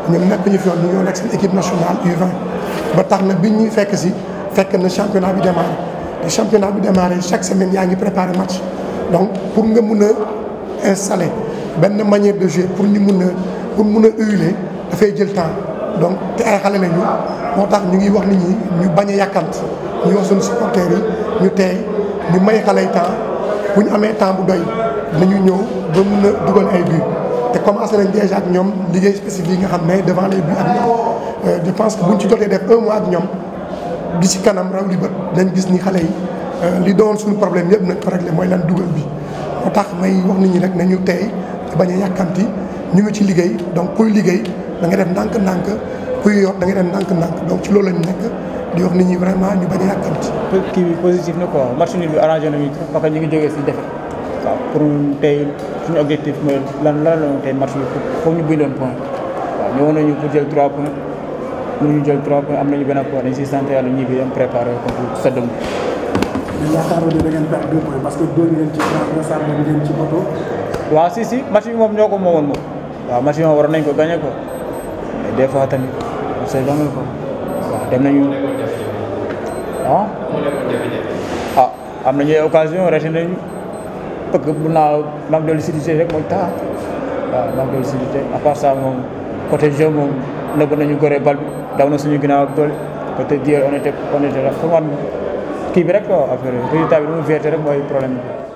ñun nekk ñu fi woon ñu ñoo nekk seen équipe nationale U20 ba tax na biñ ñuy fekk si fekk na championnat bi démarré te championnat bi démarré chaque semaine yaa ngi préparé match donc pour nga mun a installer benn manière de jouer pour ñu mun a pour mun a huiler dafay jël temps donc te ay xale lañu moo tax ñu ngi wax nit ñi ñu bañ a yàkkant ñu wax suñu supporters yi ñu teey ñu may xale yi temps bu ñu amee temps bu doy nañu ñëw ba mun a dugal ay buts te commencé nañ déjà ak ñoom liggéey spécifique yi nga xam ne devant les buts ak ñoom je pense que buñ ci jotee def un mois ak ñoom di ci kanam raw li bët dañ gis ni xale yi li doon suñu problème yëpp nañ ko réglé mooy lan dugal bi moo tax may wax nit ñi rek nañu teey te bañ a yàkkanti ñu ngi ci liggéey donc kuy liggéey da nga def ndànk-ndànk kuy yor da nga def ndànk-ndànk donc ci loolu lañu nekk di wax nit ñi vraiment ñu bañ a yàkkanti. kii bi positif na quoi match nul bi arrangé nañu trop parce que ñu ngi jógee si défaite waaw pour tey suñu objectif mooy lan lan la tey match bi foog ñu bindoon point waaw ñëwoon nañu pour jël 3 points mënuñu jël 3 points am nañu benn point dañ siy sant yàlla ñibbi dem préparé ko pour seddam. mais yaakaaroon ne da ngeen perdre deux points parce que dóor ngeen ci transversal bi ngeen ci moto. waaw si si match bi moom ñoo ko moomoon moom waaw match bi moom waroon nañ ko gagné ko mais des fois tamit on sait jamais ko waaw dem nañu ah ah am nañu ay occasion raté nañu parce que mun naa manque de lucidité rek mooy tax waaw manque de lucidité à part ça moom côté jeu moom nëbb nañu goree bal bi daw na suñu ginnaaw ak doole peut-être dire on était on était là pour man kii bi rek quoi affaire résultat bi lu mu vérité rek mooy problème bi